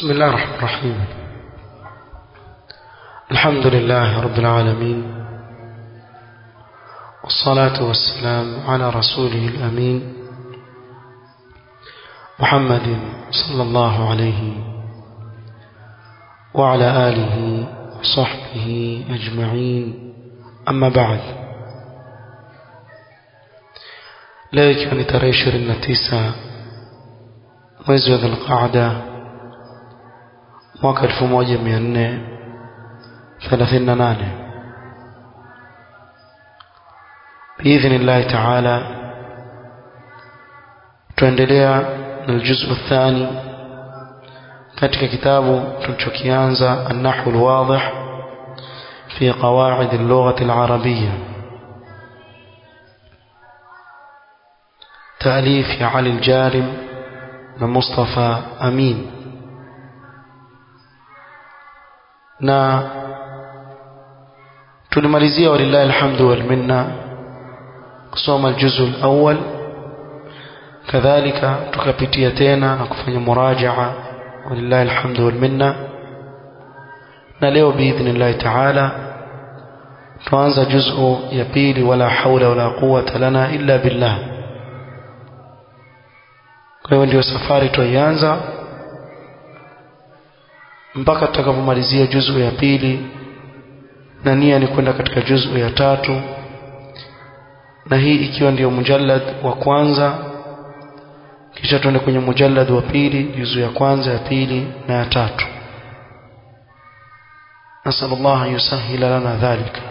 بسم الله الرحمن الرحيم الحمد لله رب العالمين والصلاة والسلام على رسوله الأمين محمد صلى الله عليه وعلى آله وصحبه أجمعين أما بعد leo ikiwa ni tarehe ishirini na tisa mwezi wa dhulqaada mwaka elfu moja mia nne thelathini na nane biidhni llahi taala tuendelea na aljuzu athani katika kitabu tulichokianza annahu lwadih fi qawaid allughati alarabiyya تأليف علي الجارم ومصطفى أمين na tulimalizia walillahi alhamdu wal minna kusoma aljuzu alawwal kadhalika tukapitia tena na kufanya murajaa walillahi alhamdu wal minna na leo biidhnillahi taala tuanza juzu ya pili wala haula wala quwata lana illa billah kwa hiyo ndio safari tuianza mpaka tutakapomalizia juzu ya pili na nia ni kwenda katika juzu ya tatu na hii ikiwa ndio mujallad wa kwanza kisha tuende kwenye mujallad wa pili juzu ya kwanza ya pili na ya tatu nasal Allah an yusahila lana dhalika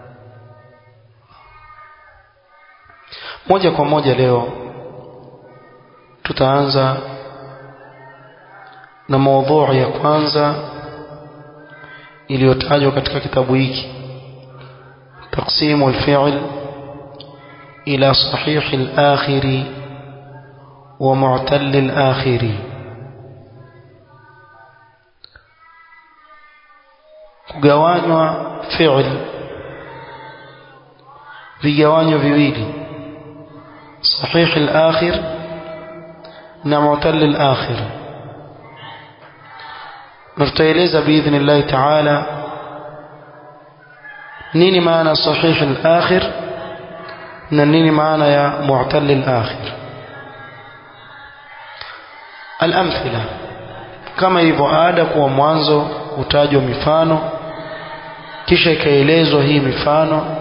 moja kwa moja leo tutaanza na maudhui ya kwanza iliyotajwa katika kitabu hiki taqsimu alfi'l ila sahih al-akhir wa mu'tal al-akhir kugawanywa fi'l vigawanyo viwili sahih al-akhir na mu'tal al-akhir na tutaeleza biidhnillahi taala nini maana sahih al-akhir na nini maana ya mu'tal al-akhir al-amthila kama ilivyo ada kuwa mwanzo hutajwa mifano kisha ikaelezwa hii mifano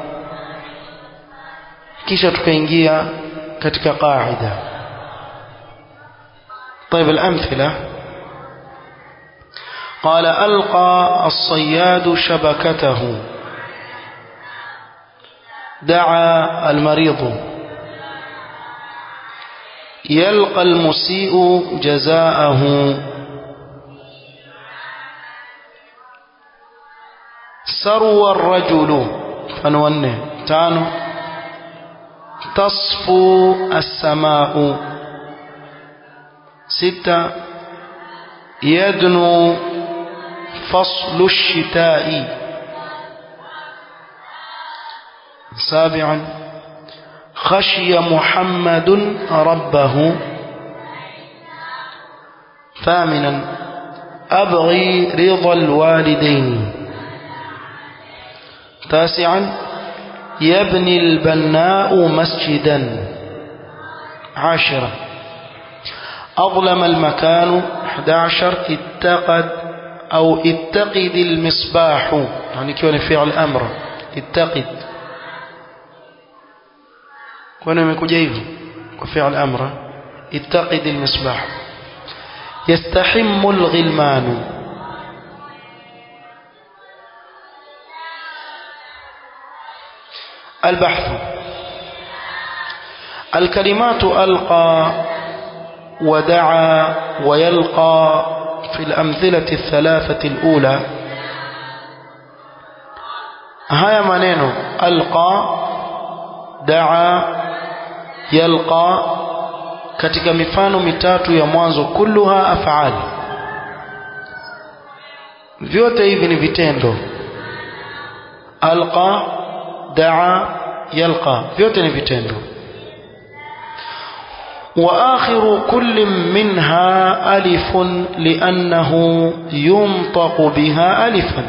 kisha tukaingia katika qaida طيب الأمثلة قال ألقى الصياد شبكته دعا المريض يلقى المسيء جزاءه سروى الرجل فنونه تانو تصفو السماء ستة يدنو فصل الشتاء سابعا خشي محمد ربه ثامنا أبغي رضا الوالدين تاسعا يبني البناء مسجدا عاشرا أظلم المكان 11 اتقد أو اتقد المصباح يعني كون فعل أمر اتقد كون يمكوجا hivyo وفعل أمر اتقد المصباح يستحم الغلمان البحث الكلمات ألقى ودعا ويلقى في الأمثلة الثلاثة الأولى هيا منينو ألقى دعا يلقى katika mifano mitatu ya mwanzo kulluha af'al vyote hivi ni vitendo alqa daa yalqa vyote ni vitendo وآخر كل منها ألف لأنه ينطق بها ألفا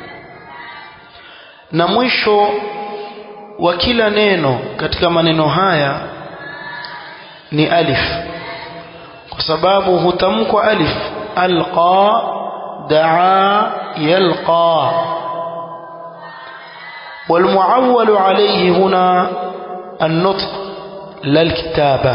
na mwisho wa kila neno katika maneno haya ni alif kwa sababu hutamkwa alif alqa daa yalqa والمعول عليه هنا النطق لا الكتابة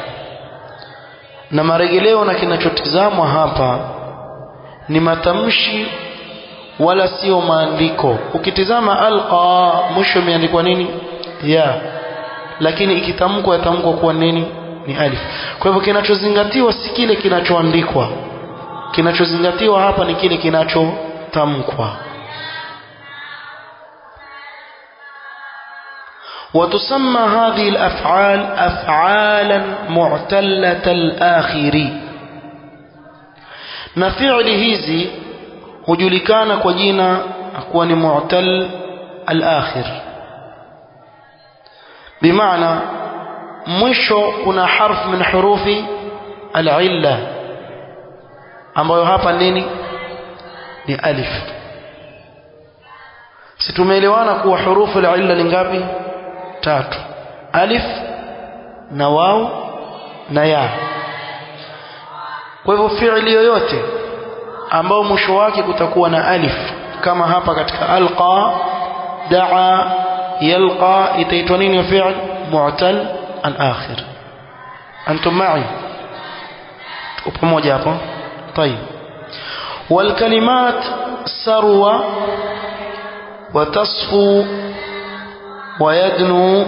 na marejeleo na kinachotizamwa hapa ni matamshi wala sio maandiko ukitizama alqa mwisho imeandikwa nini ya lakini ikitamkwa yatamkwa kuwa nini ni alif kwa hivyo kinachozingatiwa si kile kinachoandikwa kinachozingatiwa hapa ni kile kinachotamkwa وتسمى هذه الأفعال أفعالا معتلة الآخر na fi'li hizi hujulikana kwa jina kuwa ni mu'tal al-akhir bimaana mwisho kuna harf min hurufi al-illa ambayo hapa nini ni alif si tumeelewana kuwa hurufu al-illa ni ngapi tatu alif na waw na ya kwa hivyo fi'li yoyote ambao mwisho wake kutakuwa na alif kama hapa katika alqa daa yalqa itaitwa nini fi'l mu'tal al-akhir antum ma'i pamoja hapo طيب والكلمات سروى وتصفو ويدنو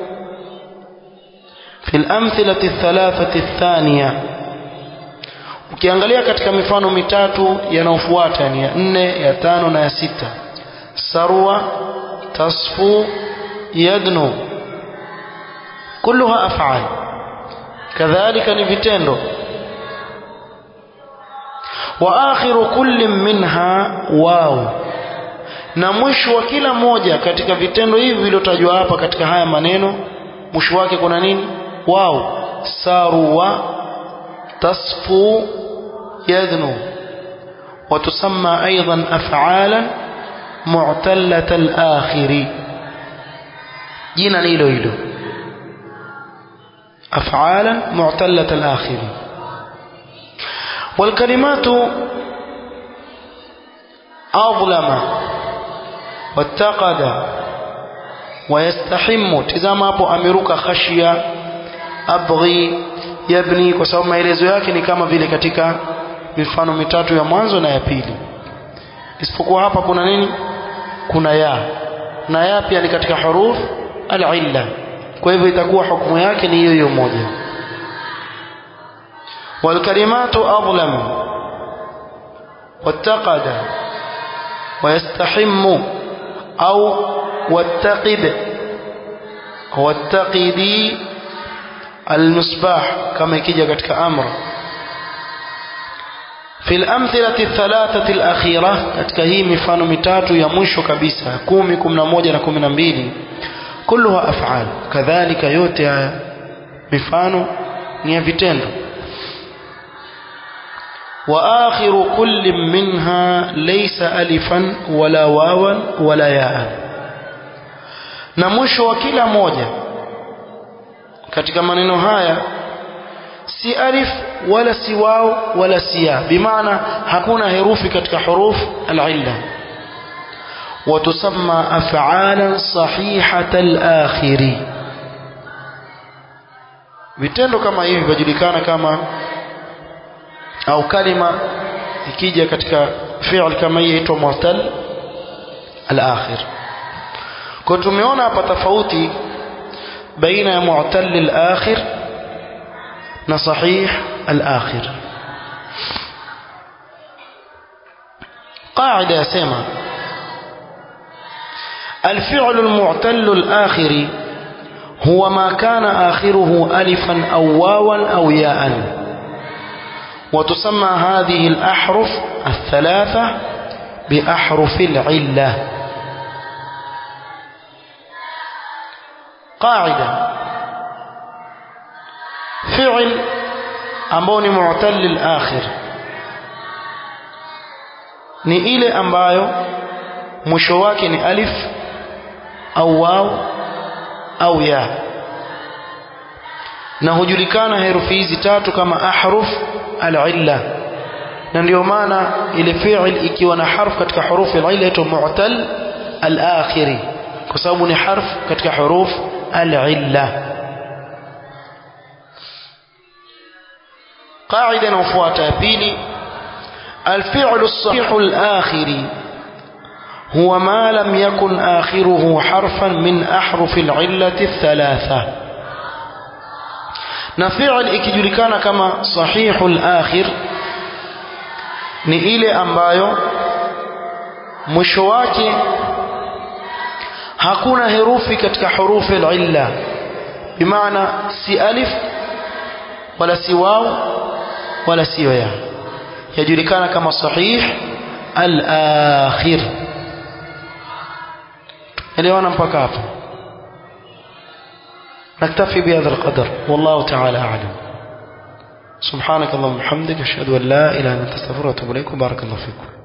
في الأمثلة الثلاثة الثانية ukiangalia katika mifano mitatu yanayofuata yani ya nne ya tano na ya sita sarwa tasfu yadnu kulluha af'al kadhalika ni vitendo wa akhiru kulli minha waw na mwisho wa kila moja katika vitendo hivi vilivyotajwa hapa katika haya maneno mwisho wake kuna nini waw sarwa تصفو يدنو وتسمى أيضا أفعالا معتلة الآخر جينا إلو إلو أفعالا معتلة الآخر والكلمات أظلم واتقد ويستحم تزام أبو أمرك خشية أبغي yabni kwa sababu maelezo yake ni kama vile katika mifano mitatu ya mwanzo na ya pili isipokuwa hapa kuna nini kuna ya na ya pia ni katika huruf al-illa kwa hivyo itakuwa hukumu yake ni hiyo hiyo moja والكلمات أظلم واتقد ويستحم أو واتقد واتقدي المصباح كما يكيجا كتك أمر في الأمثلة الثلاثة الأخيرة كتك هي مفانو متاتو يمشو كبيسة كومي كمنا موجة كمنا مبيلي كلها أفعال كذلك يوتي مفانو نيفتندو وآخر كل منها ليس ألفا ولا واوا ولا ياء نمشو وكلا موجة katika maneno haya si alif wala si wao wala si ya bimaana hakuna herufi katika huruf al-illa وتسمى أفعالا صحيحة الآخر vitendo kama hivi vinajulikana kama au kalima ikija katika fi'l kama hii inaitwa mu'tal al-akhir kwa tumeona hapa tofauti بين معتل الآخر نصحيح الآخر قاعدة سيما الفعل المعتل الآخر هو ما كان آخره ألفا أو واوا أو ياء وتسمى هذه الأحرف الثلاثة بأحرف العلة قاعدة fi'l ambao ni mu'tal al-akhir ni ile ambayo mwisho wake ni alif au waw au ya na hujulikana herufi hizi tatu kama ahruf al-illa na ndio maana ile fi'l ikiwa na harf katika hurufi al-illa inaitwa mu'tal al-akhiri kwa sababu ni harf katika huruf al-illa قاعده inayofuata ya pili الفعل الصحيح الآخر هو ما لم يكن آخره حرفا من أحرف العلة الثلاثة نفعل ikijulikana kama sahihul akhir ni ile ambayo mwisho wake hakuna herufi katika hurufi al-illa bimaana si alif wala si waw wala si ya yajulikana kama sahih al-akhir elewana mpaka hapo نكتفي بهذا القدر والله تعالى أعلم سبحانك اللهم وبحمدك أشهد أن لا إله إلا أنت أستغفرك وأتوب إليك وبارك الله فيكم